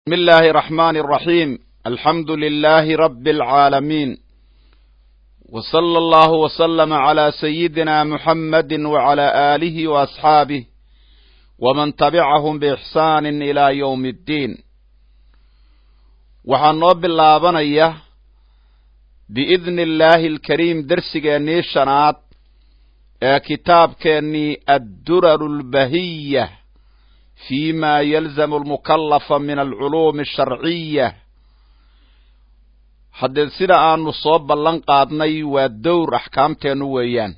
بسم الله الرحمن الرحيم الحمد لله رب العالمين وصلى الله وسلم على سيدنا محمد وعلى آله وأصحابه ومن تبعهم بإحسان إلى يوم الدين waxaan noo bilaabanaya biidni illaahi alkariim dersigeennii shanaad ee kitaabkeennii adduraru lbahiya fi ma yalzamu almukallafa min alculuumi asharciya haddee sida aanu soo ballan qaadnay waa dowr axkaamteennu weeyaan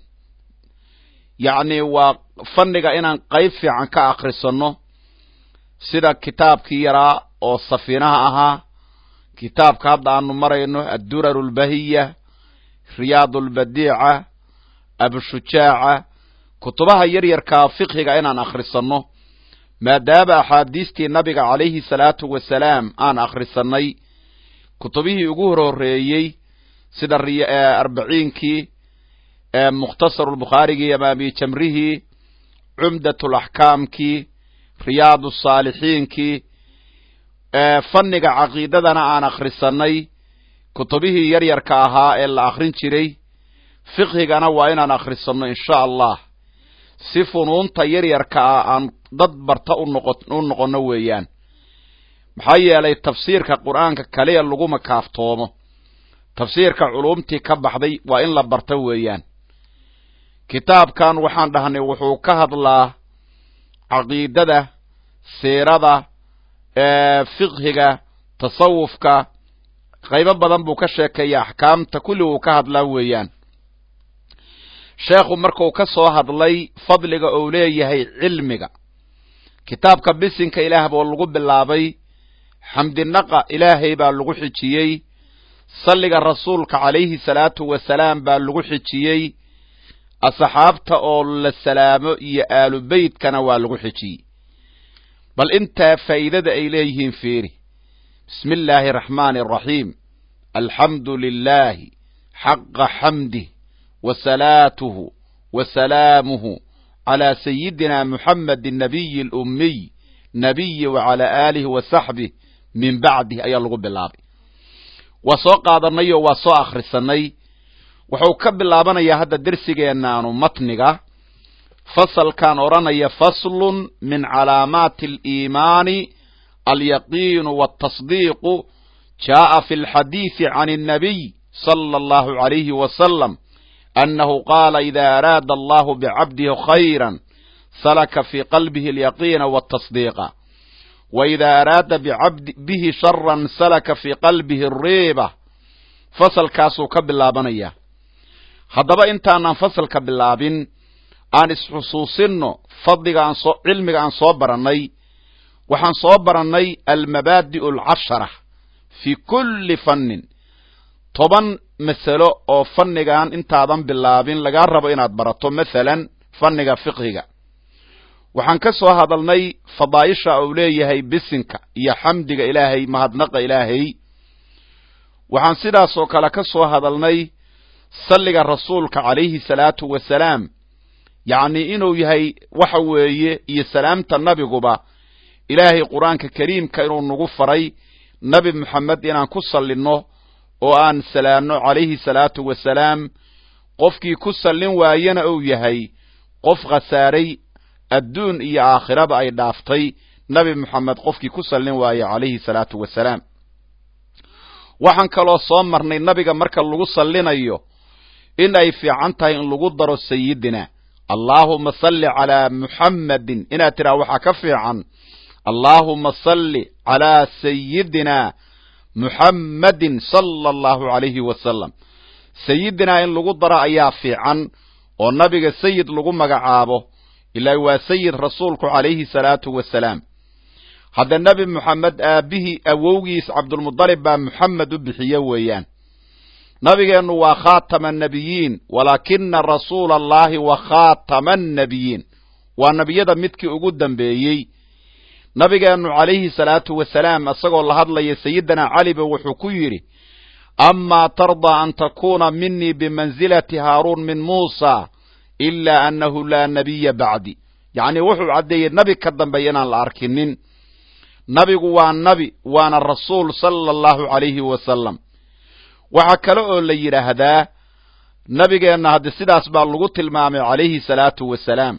yacni waa fanniga inaan qayb fiican ka akhrisanno sida kitaabkii yaraa oo safiinaha ahaa kitaabka hadda aanu marayno adduraru albahiya riyaad albadiica abushujaaca kutubaha yaryarkaa fiqhiga inaan akhrisanno maadaama axaadiistii nabiga calayhi salaatu wasalaam aan akhrisannay kutubihii ugu hor horreeyey sida arbaciinkii mukhtasarulbukhaarigii amaami jamrihii cumdatulaxkaamkii riyaadu saalixiinkii fanniga caqiidadana aan akhrisannay kutubihii yaryarka ahaa ee la akhrin jiray fiqhigana waa inaan akhrisanno insha allah si funuunta yaryarka ah aan dad barta u noqonno weeyaan maxaa yeelay tafsiirka qur'aanka kaliya laguma kaaftoomo tafsiirka culumtii ka baxday waa in la barta weeyaan kitaabkan waxaan dhahnay wuxuu ka hadlaa caqiidada siirada fiqhiga tasawufka qaybo badan buu ka sheekeeya axkaamta kulli uu ka hadlaa weeyaan sheekhu markuu ka soo hadlay fadliga uu leeyahay cilmiga kitaabka bisinka ilaah boo lagu bilaabay xamdinaqa ilaahay baa lagu xijiyey salliga rasuulka calayhi salaatu wasalaam baa lagu xijiyey asxaabta oo la salaamo iyo aalu beytkana waa lagu xijiyey bal intaa faa'iidada ay leeyihiin fiiri bismi illaahi araxmaani araxiim alxamdu lilaahi xaqa xamdih وصلاته وسلامه على سيدنا محمد النبي الأمي نبي وعلى آله وصحبه من بعده أي الله بالله وسو قادنay waa soo akhrisanay wuxuu ka bilaabanaya hadda dersigeenaanu matniga fasalkan odhanaya faslun min calaamaati اliimaani alyaqiinu wالتصdiiqu jaaءa fi اlxadiiثi can الnabiy salى اllahu عalayhi wasalam أنه قال إذا أراد الله بعبده خيرا سلك في قلبه اليقين والتصديق وإذا أراد بعبد به شرا سلك في قلبه الريبة فصل كاسو كبلابنيا haddaba intaanaan fasalka bilaabin aan isxusuusinno fadliga aan soo cilmiga aan soo barannay waxaan soo barannay almabaadi'u alcashara fii kulli fannin toban masalo oo fannigan intaadan bilaabin lagaa rabo inaad barato masalan fanniga fiqhiga waxaan ka soo hadalnay fadaa'isha uu leeyahay bisinka iyo xamdiga ilaahay mahadnaqa ilaahay waxaan sidaas oo kale ka soo hadalnay salliga rasuulka calayhi salaatu wasalaam yacnii inuu yahay waxa weeye iyo salaamta nabiguba ilaahay qur-aanka kariimka inuu nagu faray nebi moxamed inaan ku sallinno oo aan salaanno calayhi salaatu wasalaam qofkii ku sallin waayana uu yahay qof khasaaray adduun iyo aakhiraba ay dhaaftay nebi moxamed qofkii ku sallin waaye calayhi salaatu wasalaam waxaan kaloo soo marnay nabiga marka lagu sallinayo in ay fiican tahay in lagu daro sayidina allaahuma salli calaa muxammadin inaad tidhaha waxaa ka fiican allaahuma salli calaa sayidina muxammadin sala allahu calayhi wasalam sayidinaa in lagu daro ayaa fiican oo nabiga sayid lagu magacaabo ilaa waa sayid rasuulku calayhi salaatu wasalaam hadda nebi moxamed aabbihii awowgiis cabdulmudalib baa moxamed u bixiye weeyaan nabigeennu waa khaatama annabiyiin walaakina rasuula allahi wa khaatama annabiyiin waa nebiyada midkii ugu dambeeyey nabigeennu calayhi salaatu wasalaam isagoo la hadlaya sayidina caliba wuxuu ku yidhi amaa tardaa an takuuna minii bimansilati haaruun min muusa ilaa annahu laa nabiya bacdi yacnii wuxuu caddeeyey nebi ka dambeeya inaan la arkinin nabigu waa nabi waana rasuul sala allahu calayhi wasalam waxaa kale oo la yidhaahdaa nabigeenna haddi sidaas baa lagu tilmaamay calayhi salaatu wasalaam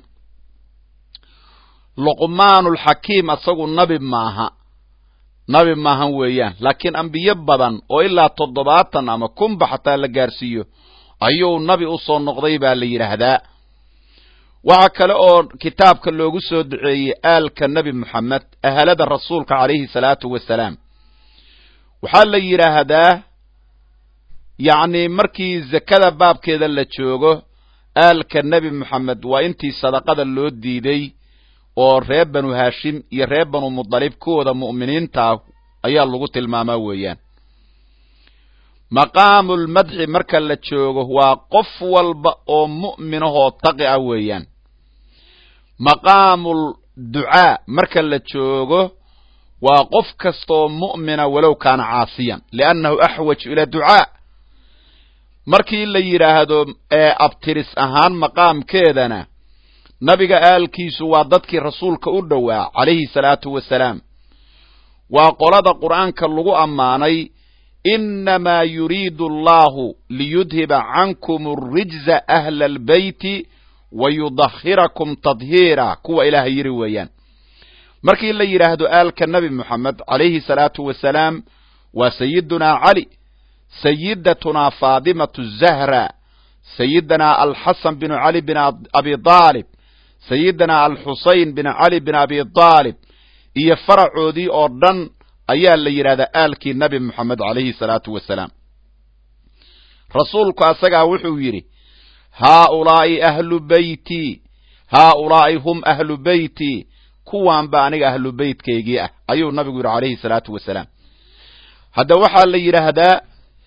luqmaanulxakiim asagu nabi maaha nabi maahan weeyaan laakiin ambiyo badan oo ilaa toddobaatan ama kunba xataa la gaarsiiyo ayuu nabi u soo noqday baa la yidhaahdaa waxaa kale oo kitaabka loogu soo duceeyey aalka nebi moxamed ahalada rasuulka calayhi salaatu wasalaam waxaa la yidhaahdaa yacni markii zakada baabkeeda la joogo aalka nebi moxamed waa intii sadaqada loo diiday oo reer banu haashim iyo reer banu mudalib kuwooda mu'miniintaah ayaa lagu tilmaamaa weeyaan maqaamulmadxi marka la joogo waa qof walba oo mu'minahoo taqi ah weeyaan maqaamul ducaa marka la joogo waa qof kastaoo mu'mina walow kaana caasiyan liannahu axwaju ila ducaa markii la yidhaahdo ee abtiris ahaan maqaamkeedana nabiga aalkiisu waa dadkii rasuulka u dhowaa calayhi salaatu wasalaam waa qolada qur'aanka lagu ammaanay innamaa yuriidu allahu liyudhiba cankum arijza ahla albeyti wa yudahirakum tadhiira kuwa ilaahay yidhi weeyaan markii la yidhaahdo aalka nebi moxamed calayhi salaatu wasalaam waa sayidunaa cali sayidatunaa faadimatu zahra sayidinaa alxasan binu cali bin abi aalib sayidinaa alxusayn bin cali bin abi aalib iyo faracoodii oo dhan ayaa la yidhahdaa aalkii nebi moxamed calayhi salaatu wasalaam rasuulku asagaa wuxuu yidhi haaulaa'i ahlu beyti haaulaa'i hum ahlu beyti kuwaan ba aniga ahlu beytkaygii ah ayuu nabigu yidhi calayhi salaatu wasalaam hadda waxaa la yidhaahdaa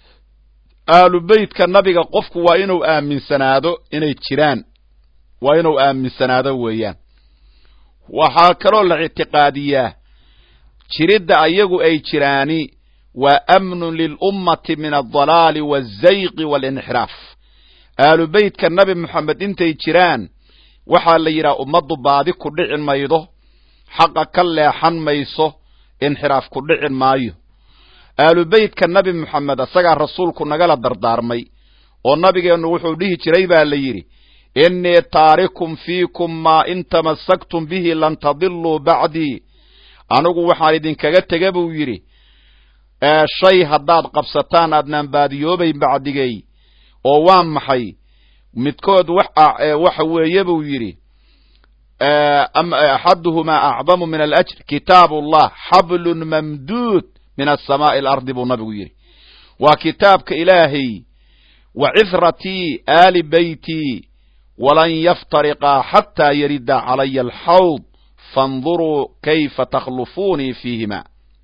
ahlu beytka nabiga qofku waa inuu aaminsanaado inay jiraan waa inuu aaminsanaado weeyaan waxaa kaloo la ictiqaadiyaa jiridda ayagu ay jiraani waa amnun lilummati min aldalaali waazayqi waalinxiraaf ahlu beytka nabi moxamed intay jiraan waxaa la yidhaha ummaddu baadi ku dhici maydo xaqa ka leexan mayso inxiraaf ku dhicin maayo ahlu beytka nabi moxamed asagaa rasuulku nagala dardaarmay oo nabigeennu wuxuu dhihi jiray baa la yidhi innii taarikum fiikum maa in tamassaktum bihi lan tadiluu bacdii anigu waxaan idinkaga tega buu yidhi shay haddaad qabsataan aadnaan baadiyoobayn bacdigay oo waa maxay midkood waxa weeye buu yidhi axaduhumaa acdamu min alajr kitaabu allah xablun mamduud min asamaa'i alardi buu nabigu yidhi waa kitaabka ilaahay wa cifratii aali beytii walan yaftariqaa xataa yarida calaya alxawd faاnduruu kayfa takhlufuunii fiihima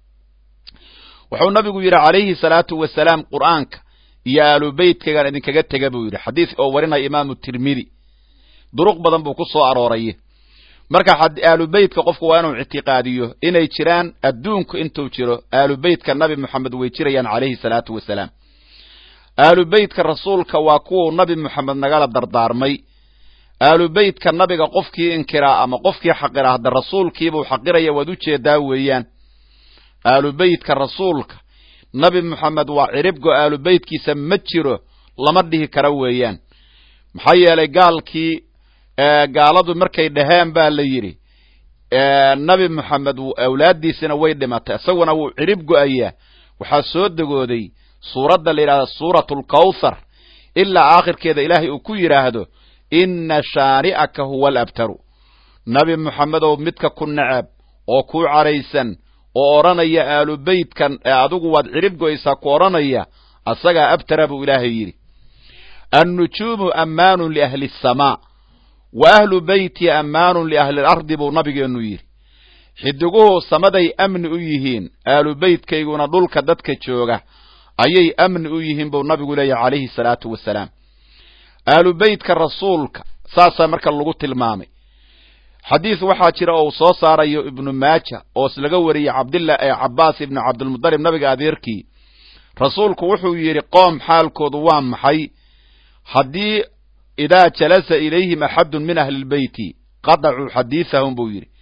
wuxuu nabigu yidhi calayhi salaatu wasalaam qur'aanka iyo aalu beytkaygaan idinkaga tega buu yidhi xadiis oo warinaya imaamu tirmidi duruq badan buu ku soo arooray marka aalu beytka qofku waa inuu ictiqaadiyo inay jiraan adduunku intuu jiro aalu beytka nabi moxamed way jirayaan calayhi salaatu wasalaam aalu beytka rasuulka waa kuwuu nabi moxamed nagala dardaarmay aalu beytka nabiga qofkii inkiraa ama qofkii xaqira hadda rasuulkiibuu xaqiraya waad u jeedaa weeyaan aalu beytka rasuulka nabi moxamed waa ciribgo aalu beytkiisa ma jiro lama dhihi kara weeyaan maxaa yeelay gaalkii gaaladu markay dhaheen baa la yidhi nabi moxamed awlaaddiisina way dhimatay isaguna wuu cirib go'ayaa waxaa soo degooday suuradda la yidhahda suuratu alkawthar ilaa aakhirkeeda ilaahay uu ku yidhaahdo inna shaani'aka huwa alabtaru nabi moxamedow midka ku necab oo ku caraysan oo odhanaya aalu beytkan adigu waad cirib go'aysaa ku odhanaya asagaa abtara buu ilaahay yidhi annujuumu ammaanun liahli asamaa wa ahlu beyti ammaanun liahli alardi buu nabigeennu yidhi xidiguhu samaday amni u yihiin aalu beytkayguna dhulka dadka jooga ayay amni u yihiin buu nabigu leeyahy calayhi salaatu wasalaam aalu beytka rasuulka saasaa marka lagu tilmaamay xadiis waxaa jira oo uu soo saarayo ibnu maaja oo is laga wariyey cabdillah ee cabbaas ibnu cabdilmudalib nabiga adeerkii rasuulku wuxuu yidhi qoom xaalkoodu waa maxay haddii idaa jalasa ilayhim axadun min ahli lbeyti qadacuu xadiisahum buu yidhi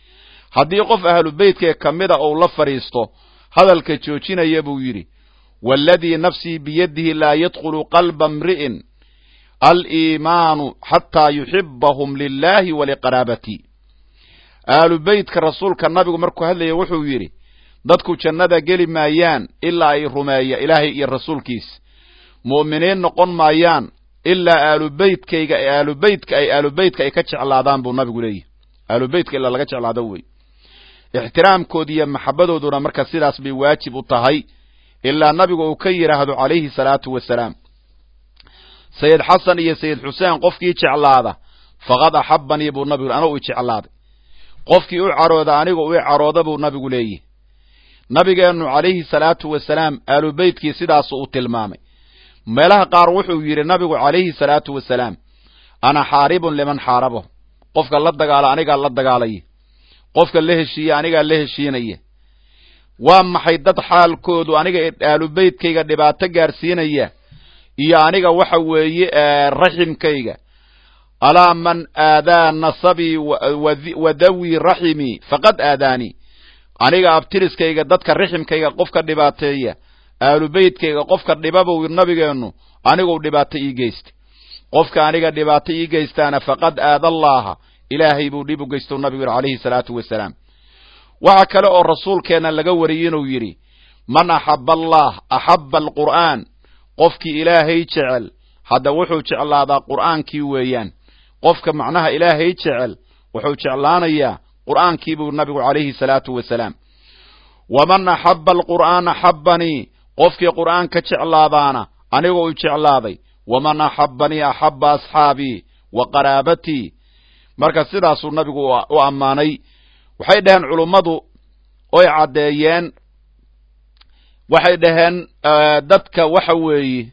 haddii qof ahlu beytkee ka mida uu la fadhiisto hadalka joojinaya buu yidhi waaladii nafsii biyadihi laa yadkhulu qalba mri'in aliimaanu xataa yuxibahum lilaahi waliqaraabati ahlu beytka rasuulka nabigu markuu hadlaya wuxuu yidhi dadku jannada geli maayaan ilaa ay rumeeya ilaahay iyo rasuulkiisa mu'miniin noqon maayaan ilaa aalubeytkayga aalubeytka ay aalubeytka ay ka jeclaadaan buu nabigu leeyahy aalubeytka ilaa laga jeclaado wey ixtiraamkoodi iyo maxabadooduna marka sidaas bay waajib u tahay ilaa nabigu uu ka yidhaahdo calayhi salaatu wasalaam sayid xasan iyo sayid xuseen qofkii jeclaada faqad axabanii buu nabigu anuu i jeclaaday qofkii u carooda anigu u carooda buu nabigu leeyahy nabigeennu calayhi salaatu wasalaam aalubeytkii sidaasu u tilmaamay meelaha qaar wuxuu yidhi nabigu calayhi salaatu wasalaam ana xaaribun liman xaarabahu qofka la dagaala anigaa la dagaalaya qofka la heshiiya anigaa la heshiinaya waa maxay dad xaalkoodu aniga aalubeytkayga dhibaato gaarsiinaya iyo aniga waxa weeye raximkayga alaa man aadaa nasabii wa dawii raximii faqad aadaanii aniga abtiriskayga dadka raximkayga qofka dhibaateeya aalubeytkayga qofka dhibabow nabigeennu aniguu dhibaato ii geystay qofka aniga dhibaato ii geystaana faqad aada allaaha ilaahay buu dhib u geysto nabigu yidhi calayhi salaatu wasalaam waxa kale oo rasuulkeenna laga wariyey inuu yidhi man axaba allah axabba alqur'aan qofkii ilaahay jecel hadda wuxuu jeclaadaa qur'aankii weeyaan qofka macnaha ilaahay jecel wuxuu jeclaanayaa qur'aankii buu nabigu calayhi salaatu wasalaam waman axabba alqur'aana axabbanii qofkii qur'aanka jeclaadaana anigoo u jeclaaday waman axabbanii axabba asxaabii wa qaraabatii marka sidaasuu nabigu u ammaanay waxay dhaheen culummadu oy caddeeyeen waxay dhaheen dadka waxa weeye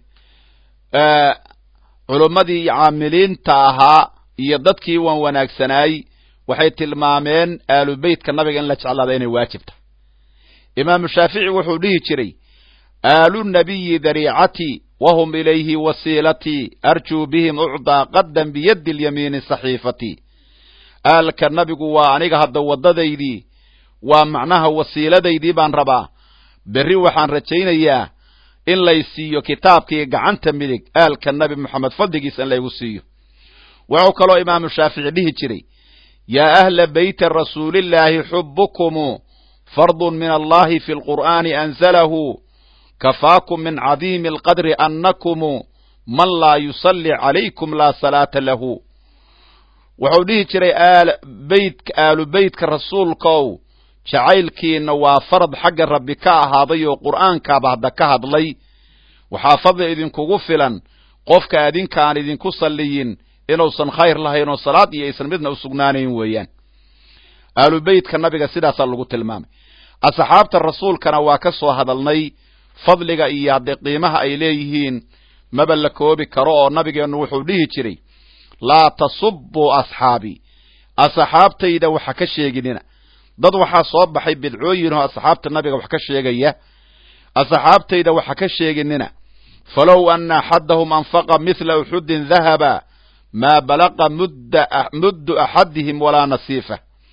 culummadii caamiliinta ahaa iyo dadkii waan wanaagsanaay waxay tilmaameen aalubeytka nabiga in la jeclaada inay waajib tahay imaamu shaafici wuxuu dhihi jiray aalu nabiyi dariicatii wahum ilayhi wasiilatii arjuu bihim ucdaa qadan biyaddi lyamiini saxiifatii aalka nabigu waa aniga hadda waddadaydii waa macnaha wasiiladaydii baan rabaa berri waxaan rajaynayaa in lay siiyo kitaabkii gacanta midig aalka nabi moxamed fadligiisa in laygu siiyo wuxuu kaloo imaamu shaafici dhihi jiray yaa ahla beyti rasuulillaahi xubukumu fardun min allahi fi lqur'aani anzalahu kafaakum min cadiimi alqadri annakumu man laa yusalli calaykum laa salaata lahu wuxuu dhihi jiray beytka aalu beytka rasuulkow jacaylkiina waa farad xagga rabbi ka ahaaday oo qur'aankaaba hadda ka hadlay waxaa fadli idinkugu filan qofka adinkaan idinku salliyin inuusan khayr lahayn oo salaad iyo aysan midna u sugnaanayn weeyaan aalu beytka nabiga sidaasaa lagu tilmaamay asxaabta rasuulkana waa ka soo hadalnay fadliga iyo haddee qiimaha ay leeyihiin maba la koobi karo oo nabigeennu wuxuu dhihi jiray laa tasubuu asxaabii asxaabtayda waxa ka sheeginina dad waxaa soo baxay bidcooyin oo asxaabta nabiga wax ka sheegaya asxaabtayda waxa ka sheeginina falow ana axadahum anfaqa mithla uxudin dahaba maa balaqa muddu axadihim walaa nasiifa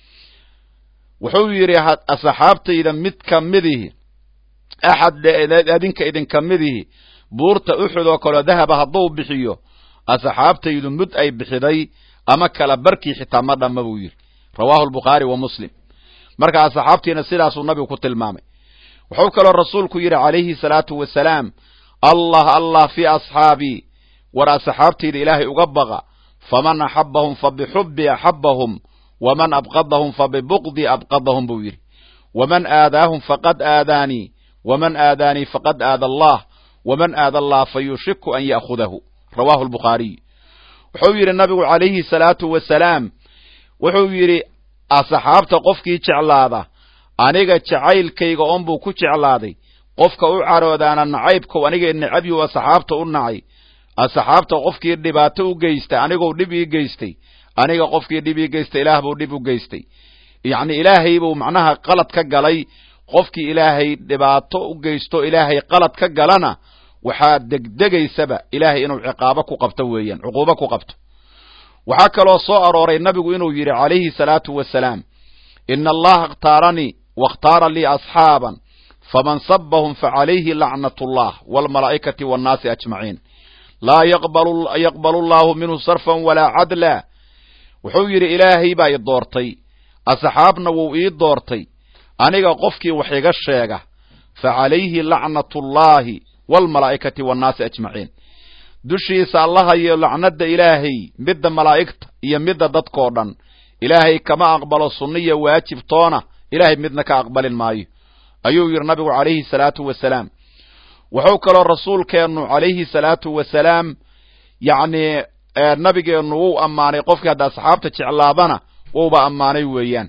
wuxuu yidhi asxaabtayda mid ka midihi axad adinka idinka midihi buurta uxud oo kaleo dahaba hadduu bixiyo asxaabtaydu mud ay bixiday ama kala barkii xitaa ma dhamma buu yidhi rawaahu albukhaari wa muslim marka asxaabtiina sidaasuu nabigu ku tilmaamay wuxuu kaloo rasuulku yidhi calayhi salaatu wasalaam allah allah fii asxaabii war asxaabtayda ilaahay uga baqa faman axabahum fa bixubbi axabahum waman abqadahum fa bibuqdi abqadahum buu yidhi waman aadaahum faqad aadaanii waman aadaanii faqad aada allah waman aada allah fa yushiku an ya'khudahu rawaahu albukhaariy wuxuu yidhi nabigu calayhi salaatu wasalaam wuxuu yidhi asxaabta qofkii jeclaada aniga jacaylkayga oonbuu ku jeclaaday qofka u caroodaana nacaybkow aniga necabyu asxaabta u nacay asxaabta qofkii dhibaato u geysta anigou dhib ii geystay aniga qofkii dhib ii geystay ilaah buu dhib u geystay yacni ilaahay buu macnaha qalad ka galay qofkii ilaahay dhibaato u geysto ilaahay qalad ka galana waxaa degdegaysaba ilaahay inuu ciqaabo ku qabto weeyaan cuquubo ku qabto waxaa kaloo soo arooray nabigu inuu yidhi calayhi salaatu wasalaam ina allaha اkhtaaranii waاkhtaara lii asxaaban faman sabahum facalayhi lacnat اllah wاlmalaa'ikati wاnnaasi ajmaciin laa yaqbalu allahu minhu sarfan walaa cadla wuxuu yidhi ilaahay baa i doortay asxaabna wuu ii doortay aniga qofkii wax iga sheega facalayhi lacnat ullaahi waalmalaa'ikati waannaasi ajmaciin dushiisa allahayo lacnadda ilaahay midda malaa'igta iyo midda dadkoo dhan ilaahay kama aqbalo sunniya waajib toona ilaahay midna ka aqbalin maayo ayuu yidhi nabigu calayhi salaatu wasalaam wuxuu kaloo rasuulkeennu calayhi salaatu wasalaam yacnii nabigeennu wuu ammaanay qofkii hadda asxaabta jeclaadana wuuba ammaanay weeyaan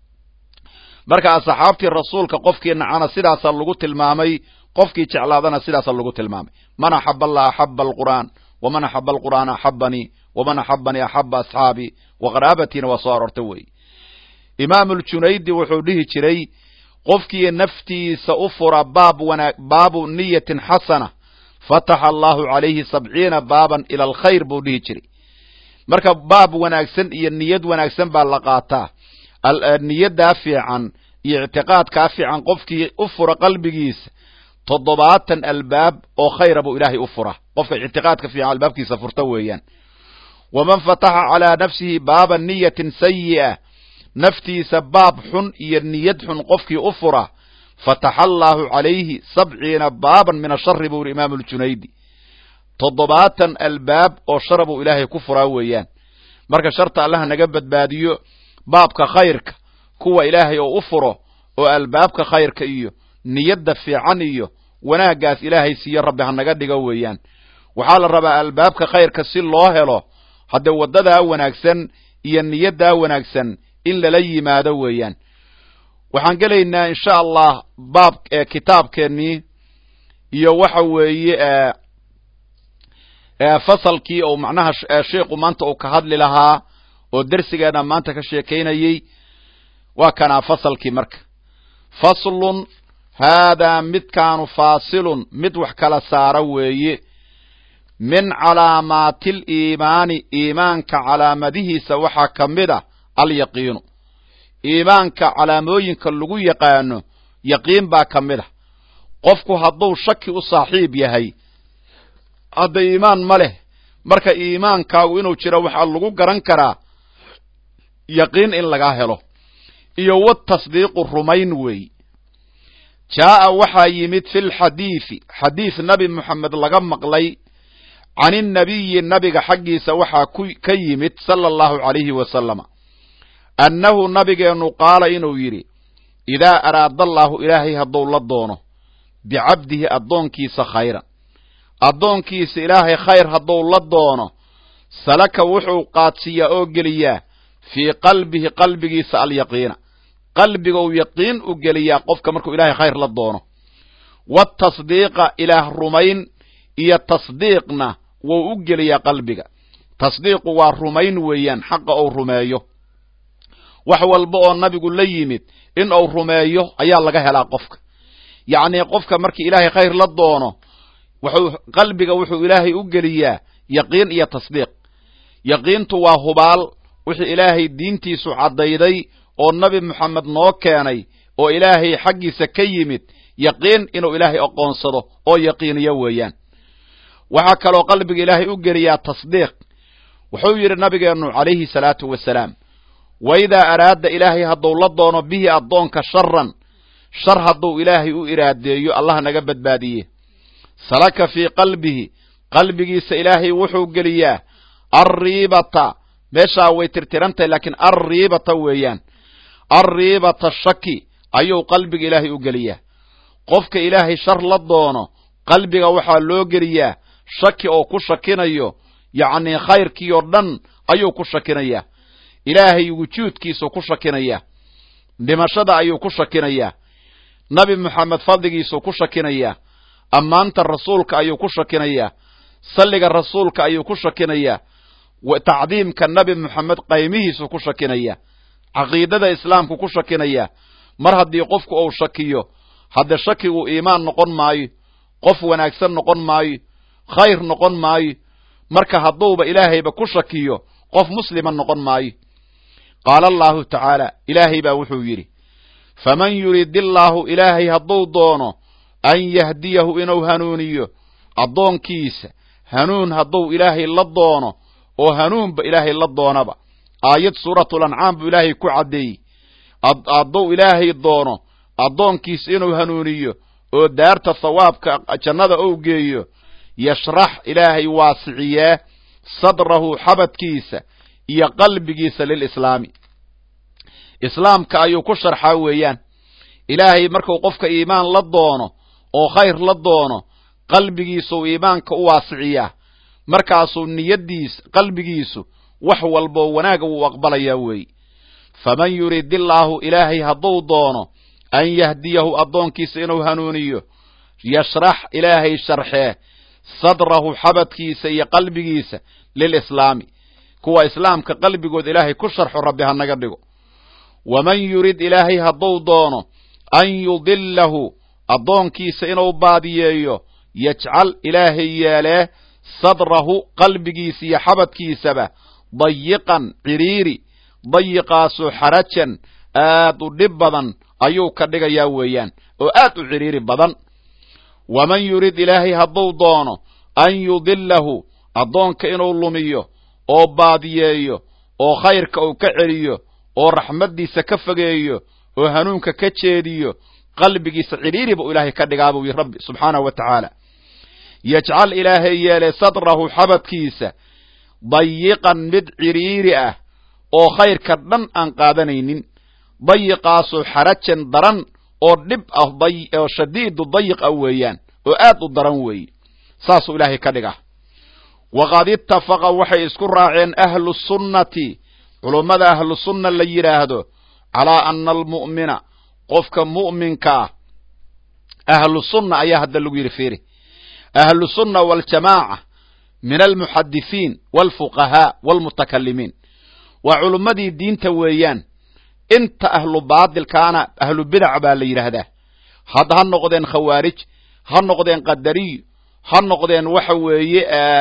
marka asxaabtii rasuulka qofkii nacana sidaasa lagu tilmaamay qofkii jeclaadana sidaasa lagu tilmaamay man axaba allah axaba alqur'aan waman axaba alqur'aana axabanii waman axabanii axaba asxaabii waqaraabatiina waa soo aroorta weeye imaamuljunaydi wuxuu dhihi jiray qofkii naftiisa u fura baab wana baabu niyatin xasana fataxa allahu calayhi sabciina baaban ila alkhayr buu dhihi jiray marka baab wanaagsan iyo niyad wanaagsan baa la qaataa niyaddaa fiican iyo ictiqaadkaa fiican qofkii u fura qalbigiisa toddobaatan albaab oo khayra buu ilaahay u fura qofka ictiqaadka fiican albaabkiisa furta weeyaan waman fataxa calaa nafsihi baaba niyatin sayi'a naftiisa baab xun iyo niyad xun qofkii u fura fataxa allaahu calayhi sabciina baaban min ashari buu yidhi imaamu ljunaydi toddobaatan albaab oo shara buu ilaahay ku furaa weeyaan marka sharta allaha naga badbaadiyo baabka khayrka kuwa ilaahay oo u furo oo albaabka khayrka iyo niyadda fiican iyo wanaaggaas ilaahay siiyo rabbi ha naga dhigo weeyaan waxaa la rabaa albaabka khayrka si loo helo haddee waddadaa wanaagsan iyo niyaddaa wanaagsan in lala yimaado weeyaan waxaan gelaynaa insha allah baab kitaabkeennii iyo waxa weeye fasalkii oo macnaha sheikhu maanta uu ka hadli lahaa oo dersigeena maanta ka sheekaynayey waa kanaa fasalkii marka faslun haadaa midkaanu faasilun mid wax kala saara weeye min calaamaatil iimaani iimaanka calaamadihiisa waxaa ka mid a alyaqiinu iimaanka calaamooyinka lagu yaqaano yaqiin baa ka mid a qofku hadduu shaki u saaxiib yahay hadda iimaan ma leh marka iimaankaagu inuu jiro waxaa lagu garan karaa yaqiin in laga helo iyo watasdiiqu rumayn weey jaa'a waxaa yimid fi lxadiidi xadiis nabi moxamed laga maqlay can innabiyi nabiga xaggiisa waxaa ka yimid sala allahu calayhi wasalama annahu nabigeennu qaala inuu yidhi idaa araada allaahu ilaahay hadduu la doono bicabdihi addoonkiisa khayran addoonkiisa ilaahay khayr hadduu la doono salaka wuxuu qaadsiiyaa oo geliyaa fii qalbihi qalbigiisa alyaqiina qalbigou yaqiin u geliyaa qofka markuu ilaahay khayr la doono waatasdiiqa ilaah rumayn iyo tasdiiqna wuu u geliyaa qalbiga tasdiiqu waa rumayn weeyaan xaqa ou rumeeyo wax walba oo nabigu la yimid in uu rumeeyo ayaa laga helaa qofka yacnii qofka markii ilaahay khayr la doono wuxuu qalbiga wuxuu ilaahay u geliyaa yaqiin iyo tasdiiq yaqiintu waa hubaal wixii ilaahay diintiisu caddayday oo nabi moxamed noo keenay oo ilaahay xaggiisa ka yimid yaqiin inuu ilaahay aqoonsado oo yaqiiniyo weeyaan waxaa kaloo qalbiga ilaahay u geliyaa tasdiiq wuxuu yidhi nabigeennu calayhi salaatu wasalaam waidaa araada ilaahay hadduu la doono bihi addoonka sharan shar hadduu ilaahay u iraadeeyo allah naga badbaadiye salaka fii qalbihi qalbigiisa ilaahay wuxuu geliyaa alriibata meeshaa way tirtirantahay laakiin alriibata weeyaan alriibata shaki ayuu qalbiga ilaahay u geliyaa qofka ilaahay shar la doono qalbiga waxaa loo geliyaa shaki oo ku shakinayo yacnii khayrkii oo dhan ayuu ku shakinayaa ilaahay wujuudkiisuu ku shakinayaa dhimashada ayuu ku shakinayaa nabi moxamed fadligiisuu ku shakinayaa ammaanta rasuulka ayuu ku shakinayaa salliga rasuulka ayuu ku shakinayaa tacdiimka nabi moxamed qaymihiisuu ku shakinayaa caqiidada islaamku ku shakinayaa mar haddii qofku uu shakiyo hadde shakigu iimaan noqon maayo qof wanaagsan noqon maayo khayr noqon maayo marka hadduuba ilaahayba ku shakiyo qof muslima noqon maayo qaala allahu tacaala ilaahay baa wuxuu yidhi faman yurid illaahu ilaahay hadduu doono an yahdiyahu inuu hanuuniyo addoonkiisa hanuun hadduu ilaahay la doono oo hanuunba ilaahay la doonaba aayad suuratul ancaam buu ilaahay ku caddeeyey hadduu ilaahay doono addoonkiisa inuu hanuuniyo oo daarta thawaabka jannada ou geeyo yashrax ilaahay waasiciyaa sadrahu xabadkiisa iyo qalbigiisa lilislaami islaamka ayuu ku sharxaa weeyaan ilaahay markuu qofka iimaan la doono oo khayr la doono qalbigiisuu iimaanka u waasiciyaa markaasuu niyaddiisa qalbigiisu wax walboo wanaaga wuu aqbalayaa weeye faman yurid illaahu ilaahay hadduu doono an yahdiyahu addoonkiisa inuu hanuuniyo yashrax ilaahay sharxee sadrahu xabadkiisa iyo qalbigiisa lilislaami kuwa islaamka qalbigood ilaahay ku sharxo rabbi ha naga dhigo waman yurid ilaahay hadduu doono an yudillahu addoonkiisa inuu baadiyeeyo yajcal ilaahay yeelee sadrahu qalbigiisa iyo xabadkiisaba dayiqan ciriiri dayiqaasoo xarajan aad u dhib badan ayuu ka dhigayaa weeyaan oo aad u ciriiri badan waman yurid ilaahay hadduu doono an yudillahu addoonka inuu lumiyo oo baadiyeeyo oo khayrka uu ka celiyo oo raxmaddiisa ka fogeeyo oo hanuunka ka jeediyo qalbigiisa cidhiiri buu ilaahay ka dhigaa buu yihi rabbi subxaanahu wa tacaala yajcal ilaahay yeelay sadrahu xabadkiisa dayiqan mid cidhiiri ah oo khayrka dhan aan qaadanaynin dayiqaasoo xarajan daran oo dhib ah oo shadiidu dayiq ah weeyaan oo aad u daran weeye saasuu ilaahay ka dhigaa waqad ittafaqa waxay isku raaceen ahlu sunnati culummada ahlu sunna la yidhaahdo calaa ana almu'mina qofka mu'minka ah ahlu sunna ayaa hadda lagu yidhi fiiri ahlu sunna waaljamaaca min almuxadisiin waalfuqahaa waalmutakalimiin waa culummadii diinta weeyaan inta ahlu baadilkaana ahlu bidac baa la yidhaahdaa had ha noqdeen khawaarij ha noqdeen qadariyo ha noqdeen waxa weeye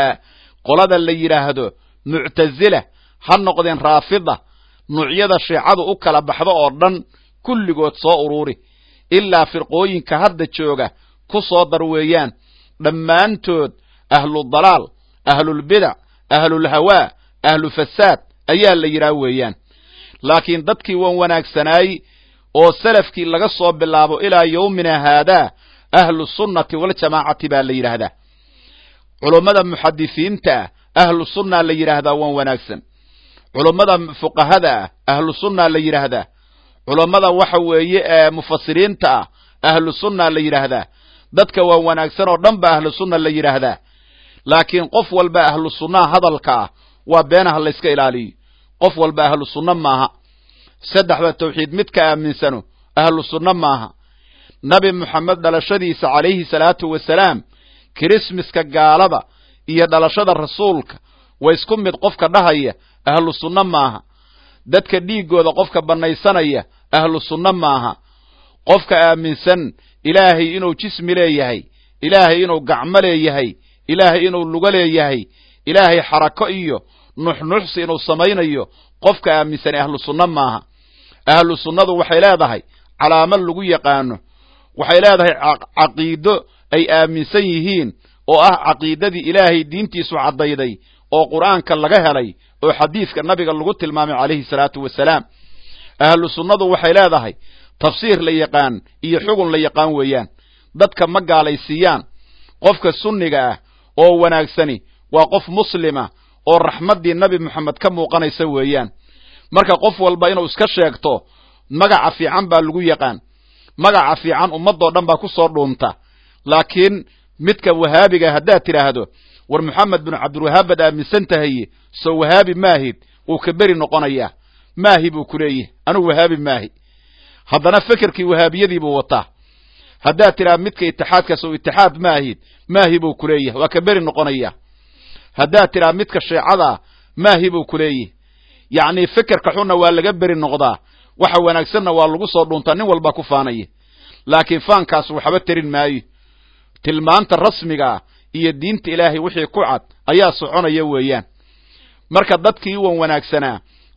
qolada la yidhaahdo muctazila ha noqdeen raafida nuucyada shiicadu u kala baxdo oo dhan kulligood soo ururi ilaa firqooyinka hadda jooga ku soo dar weeyaan dhammaantood ahludalaal ahlulbidac ahlulhawaa ahlu fasaad ayaa la yidhaah weeyaan laakiin dadkii wan wanaagsanaay oo salafkii laga soo bilaabo ilaa yowmina haadaa ahlu sunnati waljamaacati baa la yidhaahdaa culummada muxadisiinta ah ahlu sunnaa la yidhaahdaa wan wanaagsan culummada fuqahada ah ahlu sunnaa la yidhaahdaa culummada waxa weeye mufasiriinta ah ahlu sunnaa la yidhaahdaa dadka waan wanaagsan oo dhan ba ahlu sunna la yidhaahdaa laakiin qof walba ahlu sunnaha hadalka ah waa beenaha layska ilaaliyo qof walba ahlu sunno maaha saddexda tawxiid midka aaminsano ahlu sunno maaha nabi moxamed dhalashadiisa calayhi salaatu wasalaam kirismaska gaalada iyo dhalashada rasuulka waa isku mid qofka dhahaya ahlu sunno maaha dadka dhiiggooda qofka bannaysanaya ahlu sunno maaha qofka aaminsan ilaahay inuu jismi leeyahay ilaahay inuu gacmo leeyahay ilaahay inuu lugo leeyahay ilaahay xarako iyo nuxnuxsi inuu samaynayo qofka aaminsan ahlu sunno maaha ahlu sunnadu waxay leedahay calaamad lagu yaqaano waxay leedahay caqiido ay aaminsan yihiin oo ah caqiidadii ilaahay diintiisu caddayday oo qur'aanka laga helay oo xadiidka nabiga lagu tilmaamay calayhi salaatu wasalaam ahlu sunnadu waxay leedahay tafsiir la yaqaan iyo xugun la yaqaan weeyaan dadka ma gaalaysiiyaan qofka sunniga ah oo wanaagsani waa qof muslima oo raxmaddii nabi moxamed ka muuqanaysa weeyaan marka qof walba inuu iska sheegto magaca fiican baa lagu yaqaan magaca fiican ummadoo dhan baa ku soo dhuunta laakiin midka wahaabiga haddaad tidhaahdo war moxamed binu cabdilwahaab baad aaminsan tahaye soo wahaabi maahid wuu ka beri noqonayaa maahi buu ku leeyahay anugu wahaabi maahi haddana fekerkii wahaabiyadii buu wataa haddaad tidhaha midka itixaadkaas oo itixaad maahid maahi buu ku leeyahay waa ka beri noqonaya haddaad tidhaha midka sheecadaa maahi buu ku leeyahay yacnii fekerka xunna waa laga beri noqdaa waxa wanaagsanna waa lagu soo dhuuntaa nin walbaa ku faanaya laakiin faankaas waxba terin maayo tilmaanta rasmigaa iyo diinta ilaahay wixii ku cad ayaa soconaya weeyaan marka dadkii wan wanaagsanaa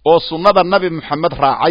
oo sunnada nabi moxamed raacay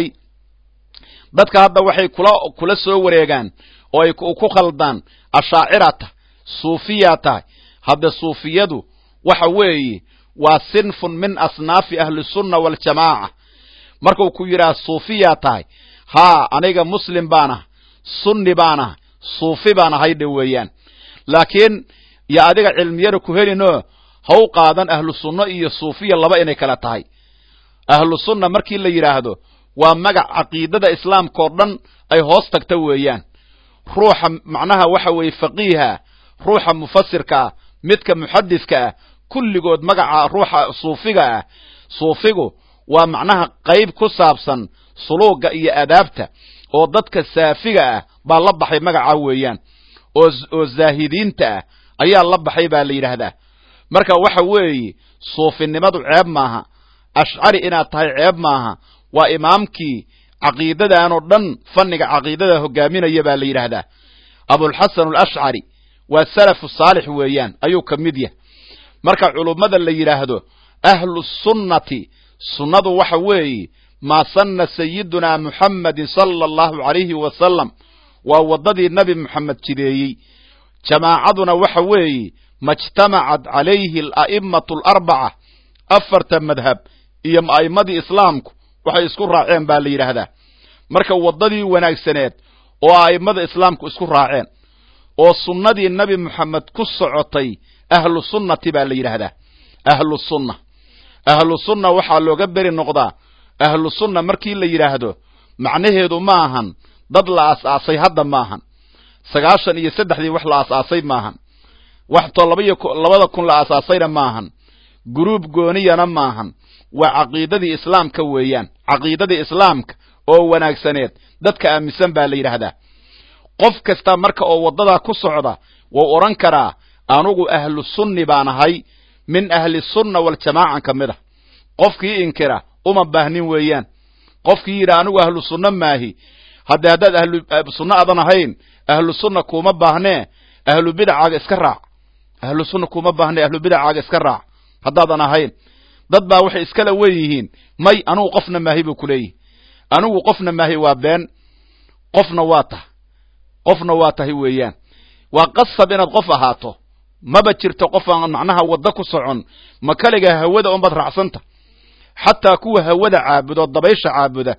dadka hadda waxay kula kula soo wareegaan oo ay ku khaldaan ashaacira tahay suufiya tahay hadde suufiyadu waxa weeye waa sinfun min asnaafi ahlisunna waaljamaaca markuu ku yidhaha suufiya tahay haa aniga muslim baan ah sunni baan ah suufi baan ahay dhe weeyaan laakiin yo adiga cilmiyana ku helinoo ha u qaadan ahlu sunno iyo suufiya laba inay kala tahay ahlu sunna markii la yidhaahdo waa magac caqiidada islaamka oo dhan ay hoos tagta weeyaan ruuxa macnaha waxa weeye faqiiha ruuxa mufasirka ah midka muxadidka ah kulligood magaca ruuxa suufiga ah suufigu waa macnaha qayb ku saabsan suluuga iyo adaabta oo dadka saafiga ah baa la baxay magaca weeyaan oo oo zaahidiinta ah ayaa la baxay baa la yidhaahdaa marka waxa weeye suufinimadu ceeb maaha ashcari inaad tahay ceeb maaha waa imaamkii caqiidadan oo dhan fanniga caqiidada hogaaminaya baa la yidhaahdaa abulxasan alashcari waa salafu saalix weeyaan ayuu ka mid yahay marka culummada la yidhaahdo ahlu sunnati sunnadu waxa weeye maa sanna sayidunaa muxammedin sala allahu calayhi wasalam waa waddadii nebi moxamed jideeyey jamaacaduna waxa weeye majtamacad calayhi ala'immatu alarbaca afarta madhab iyo a'immadii islaamku waxay isku raaceen baa la yidhaahdaa marka waddadii wanaagsaneed oo a'immada islaamku isku raaceen oo sunnadii nebi moxamed ku socotay ahlu sunnati baa la yidhaahdaa ahlu sunna ahlu sunna waxaa looga beri noqdaa ahlu sunna markii la yidhaahdo macnaheedu ma ahan dad la aas-aasay hadda maahan sagaashan iyo saddexdii wax la aas-aasay maahan wax to labaiyo labada kun la aasaasayna maahan guruub gooniyana maahan waa caqiidadii islaamka weeyaan caqiidadii islaamka oo wanaagsaneed dadka aaminsan baa la yidhaahdaa qof kasta marka oo waddadaa ku socda wuu odhan karaa anugu ahlu sunni baan ahay min ahli sunna waljamaacan ka mid ah qofkii inkira uma baahnin weeyaan qofkii yidhi anigu ahlu sunna maahi hadde haddaad ahlu sunno adan ahayn ahlu sunna kuuma baahnee ahlu bidacaaga iska raac ahlu sunna kuuma baahnee ahlu bidacaaga iska raac haddaadan ahayn dad baa waxay iskala wen yihiin may anugu qofna maahi buu kuleeyihi anigu qofna maahi waa been qofna waa tah qofna waa tahay weeyaan waa qasab inaad qof ahaato maba jirto qof aan macnaha waddo ku socon ma kaliga hawada unbaad raacsanta xataa kuwa hawada caabuda oo dabaysha caabuda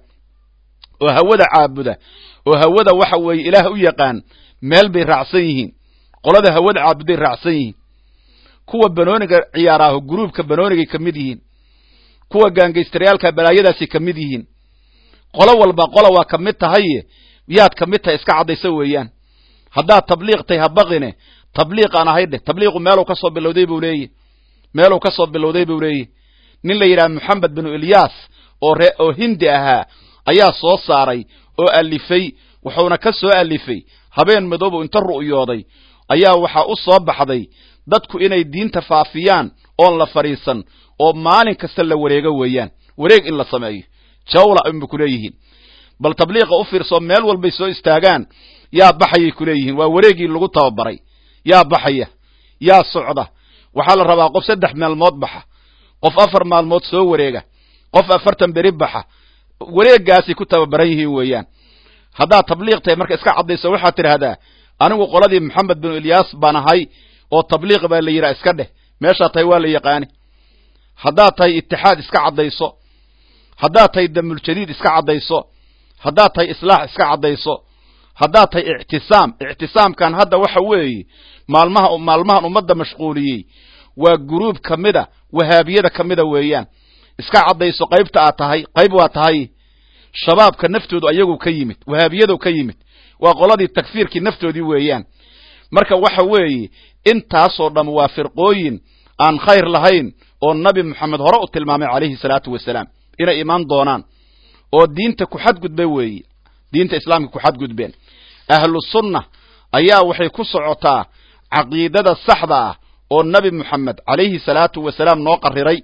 oo hawada caabuda oo hawada waxa weeye ilaah u yaqaan meel bay raacsan yihiin qolada hawada caabuday raacsan yihiin kuwa banooniga ciyaaraaho guruubka banoonigay ka mid yihiin kuwa gaangaystaryaalka balaayadaasay ka mid yihiin qolo walba qola waa ka mid tahaye yaad ka mid tahay iska caddaysa weeyaan haddaad tabliiq tahay habaqine tabliiq aan ahay dheh tabliiqu meeluu ka soo bilowday buu leeyahy meeluu ka soo bilowday buu leeyahy nin la yidhaha moxamed binu ilyaas oo ree oo hindi ahaa ayaa soo saaray oo alifay wuxuuna ka soo alifay habeen madoobu inta ru'yooday ayaa waxaa u soo baxday dadku inay diinta faafiyaan oon la fadhiisan oo maalin kasta la wareego weeyaan wareeg in la sameeyo jawla inba ku leeyihiin bal tabliiqa u fiirsoo meel walbay soo istaagaan yaa baxayay ku leeyihiin waa wareegii lagu tababaray yaa baxaya yaa socda waxaa la rabaa qof saddex maalmood baxa qof afar maalmood soo wareega qof afartan beri baxa wareegaasay ku tababaran yihiin weeyaan haddaad tabliiq tahay marka iska caddayso waxaad tidhaahdaa anigu qoladii moxamed binu ilyaas baan ahay oo tabliiq baa la yidhaha iska dheh meeshaa tahay waa la yaqaani haddaad tahay itixaad iska caddayso haddaad tahay damuljadiid iska caddayso haddaad tahay islaax iska caddayso haddaad tahay ictisaam ictisaamkan hadda waxa weeye maalmaha maalmahan ummadda mashquuliyey waa guruub ka mida wahaabiyada ka mida weeyaan iska caddayso qaybta aad tahay qayb waa tahay shabaabka naftoodu ayagu ka yimid wahaabiyadu ka yimid waa qoladii takfiirkii naftoodii weeyaan marka waxa weeye intaasoo dham waa firqooyin aan khayr lahayn oo nabi moxamed hore u tilmaamay calayhi salaatu wasalaam inay imaan doonaan oo diinta ku xadgudba weeye diinta islaamka ku xadgudbeen ahlu sunna ayaa waxay ku socotaa caqiidada saxda ah oo nebi moxamed calayhi salaatu wasalaam noo qariray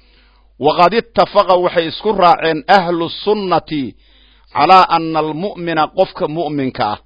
waqad ittafaqa waxay isku raaceen ahlu sunnati calaa ana almu'mina qofka mu'minka ah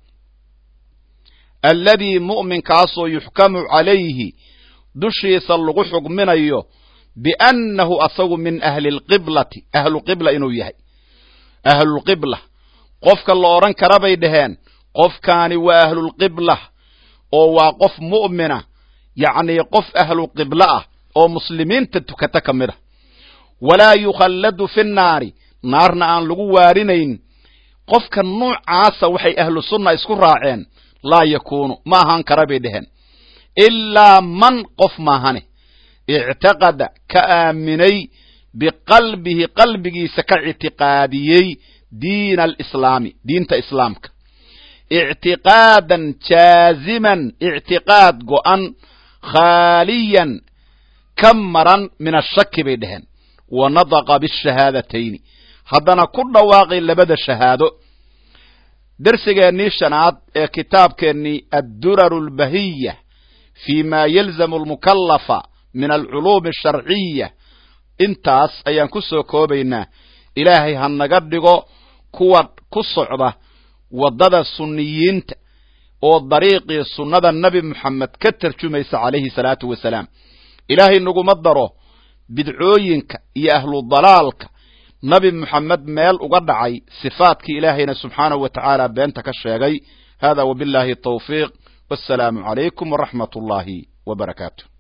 alladii mu'minkaasoo yuxkamu calayhi dushiisa lagu xugminayo biannahu asagu min ahli lqiblati ahlu qibla inuu yahay ahlulqibla qofka la odhan kara bay dhaheen qofkaani waa ahlulqibla oo waa qof mu'mina yacnii qof ahlu qiblo ah oo muslimiinta tukata ka mid a walaa yukhalladu fi nnaari naarna aan lagu waarinayn qofka nuucaasa waxay ahlu sunna isku raaceen laa yakuunu ma ahaan kara bay dheheen ilaa man qof maahane ictaqada ka aaminay biqalbihi qalbigiisa ka ictiqaadiyey diina alislaami diinta islaamka ictiqaadan jaaziman ictiqaad go'an khaaliyan ka maran min ashaki bay dheheen wa nadaqa bishahaadatayn haddana ku dhawaaqay labada shahaado dersigeennii shanaad ee kitaabkeennii adduraru albahiya fi ma yalzamu almukallafa min alculuumi asharciya intaas ayaan ku soo koobaynaa ilaahay ha naga dhigo kuwa ku socda waddada sunniyiinta oo dariiqii sunnada nebi moxamed ka tarjumaysa calayhi salaatu wasalaam ilaahay naguma daro bidcooyinka iyo ahlu dalaalka nabi moxamed meel uga dhacay sifaadkii ilaahayna subxaanahu wa tacaala beenta ka sheegay hada wabillahi tawfiiq wassalaamu calaykum waraxmat ullaahi wa barakaatu